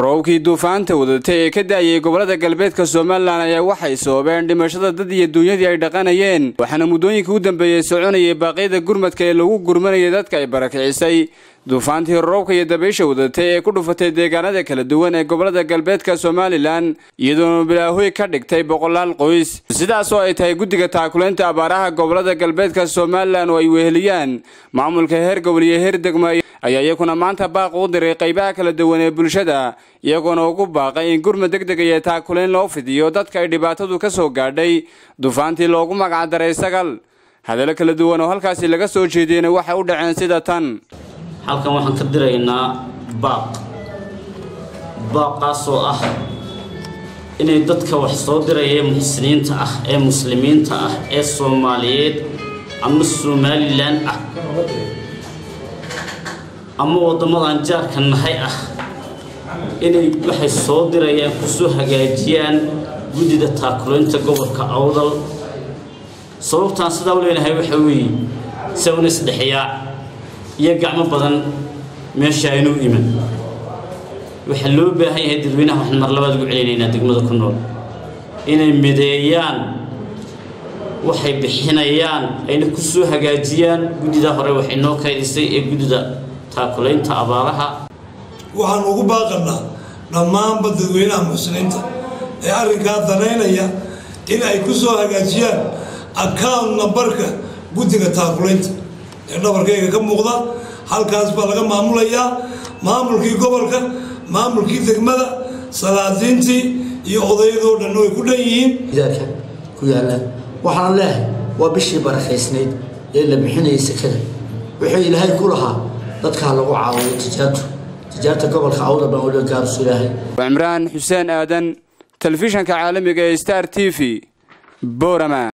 roobkii duufaanta wadatay ee ka daayay gobolada galbeedka somalilan ayaa waxay sababeen dhimashada dad iyo duunyadii ay dhaqanayeen waxaana muddooyinkii u dambeeyey soconayay baaqyada gurmadka ee lagu gurmanayay dadka ay barakicisay duufaantii roobka iyo dabaysha wadatay ee ku dhufatay deegaanada kala duwan ee gobolada galbeedka somalilan iyadoona bilaahoy ka dhigtay boqolaal qoys sidaas oo ay tahay guddiga taakulaynta abaaraha gobolada galbeedka somalilan oo ay weheliyaan maamulka heer gobol iyo heer degmo ayaa iyakuna maanta baaq u diray qaybaha kala duwan ee bulshada iyagoona ugu baaqay in gurmad deg deg iyo taakulayn loo fidiyo dadka ay dhibaatadu ka soo gaadhay duufaantii loogu magacdaray sagal hadallo kala duwan oo halkaasi laga soo jeediyeyna waxay u dhaceen sida tan halkan waxaan ka diraynaa baaq baaqaasoo ah inay dadka wax soo diraya ee muxsiniinta ah ee muslimiinta ah ee soomaaliyeed ama somalilan ah ama waddamadan jaarka nahay ah inay waxay soo dirayaan kusoo hagaajiyaan guddida taakulaynta gobolka awdal sababtaan sidaa u leenahay waxa weeye sawna isdhexyaa iyo gacmo badan meesha aynuu iman waxaa loo baahan yahay dadweynaha waxaan mar labaad ugu celinaynaa degmada ku nool inay mideeyaan waxay bixinayaan ayna ku soo hagaajiyaan guddida hore waxay noo kaydisay ee guddida taakulaynta abaaraha waxaan ugu baaqanaa dhammaanba dadweynaha muxsiniinta ee arrinkaa danaynaya in ay ku soo hagaajiyaan account nambarka guddiga taakulaynta ee dhabarkayga ka muuqda halkaas baa laga maamulayaa maamulkii gobolka maamulkii degmada salaadiintii iyo odayadoo dhan way ku dhan yihiin gidaarka ku yaalla waxaan leehay waa bishii barakaysnayd ee la bixinayay sekada wuxuu ilaahay ku lahaa dadkaa lagu caawiyo tijaartu tijaarta gobolka awda baan ula gaarsu ilaahay cimraan xuseen aadan telefishanka caalamiga ee star t v borama